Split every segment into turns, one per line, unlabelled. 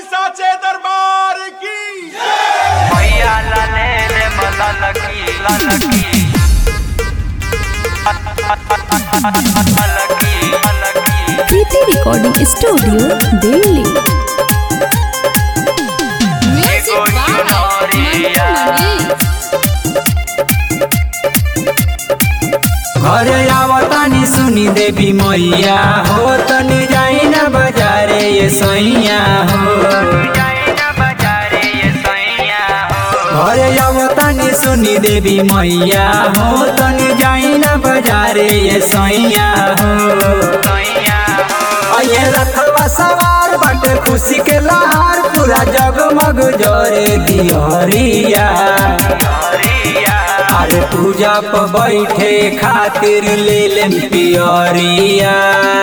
साचे दरबार की
मैया लाले ले मलकी ललकी ललकी ललकी
प्रीति रिकॉर्डिंग स्टूडियो दिल्ली
एगो चुनरिया
घरे आवतानी सुनी देवी मैया हो तनी जाई ना बाजारे ये सैया हो
जाई ना बाजारे ये सैया हो
घरे आवतानी सुनी देवी मैया हो तनी जाई ना बाजारे ये सैया हो
सैया हो
ये रखवा सवार बाटे खुशी के लहार पूरा जगमग जरे दिहरिया
हरिया
अरे पूजा पर बैठे खातिर ले लेम पियरिया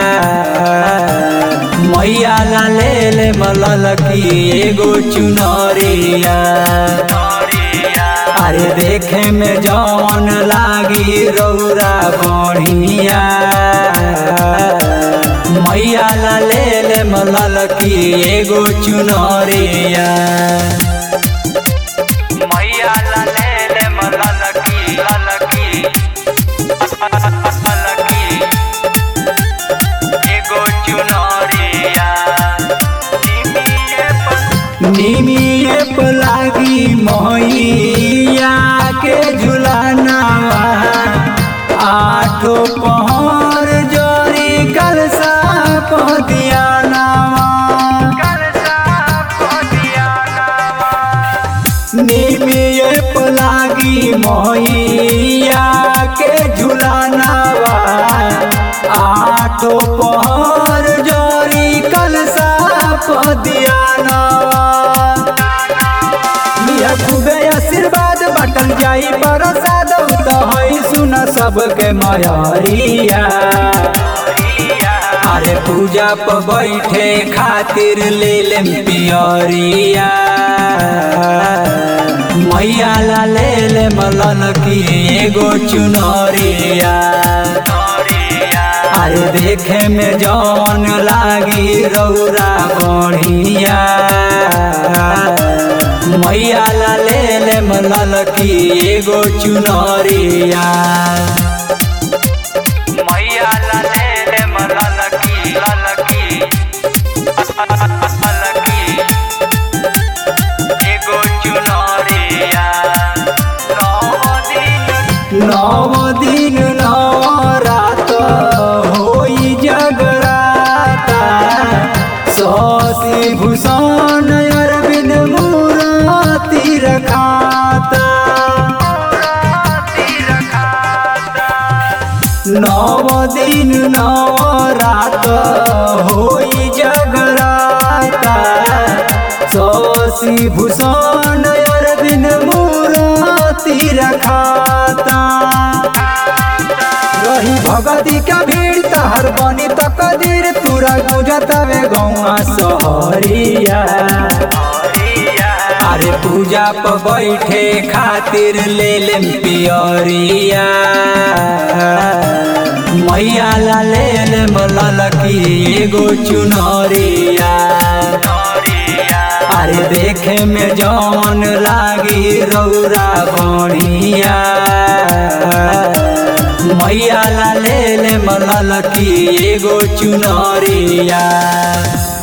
मैया ला ले ले मललकी एगो चुनरिया
हरिया
अरे देखे में जौन लागी रौरा बढ़िया मैया ला ले ले मललकी एगो चुनरिया
मैया लाले ले मलकी ललकी ललकी एगो चुनरिया निमिये पर
निमिये पलागी मैया के झुलानावा आठो पहर जोरी कलसा पदियानावा
कलसा पदिया नावा
निमिये पलागी मैया के झुलानावा आठो पहर जोरी कलसा पदियानावा मिया खूबे आशीर्वाद बाटल जाई प्रसाद त हई सुन सबके मयरिया अरे पूजा पर बैठे खातिर ले लेम पियरिया मैया ला ले ले मलन की एगो चुनरिया अरे देखे में जौन लागी रौरा बढ़िया मैया ला ले ले मलल की एगो चुनरिया
मैया लाले ले मलकी ललकी ललकी एगो चुनरिया दिन
नव दिन नव रात होई जगराता शशि भूषण अरविंद मूर्ति रखाता नव दिन नव रात होई जगराता शशि भूषण अरविंद मूर्ति रखाता रही भगती का भीड़ तहर बनी त कदीर तुरा गुजतवे गौआ सहरिया अरे पूजा पर बैठे खातिर ले लेम पियरिया मैया ला ले ले मललकी एगो चुनरिया अरे देखे में जौन लागी रौरा बढ़िया मैया ला ले ले मललकी एगो चुनरिया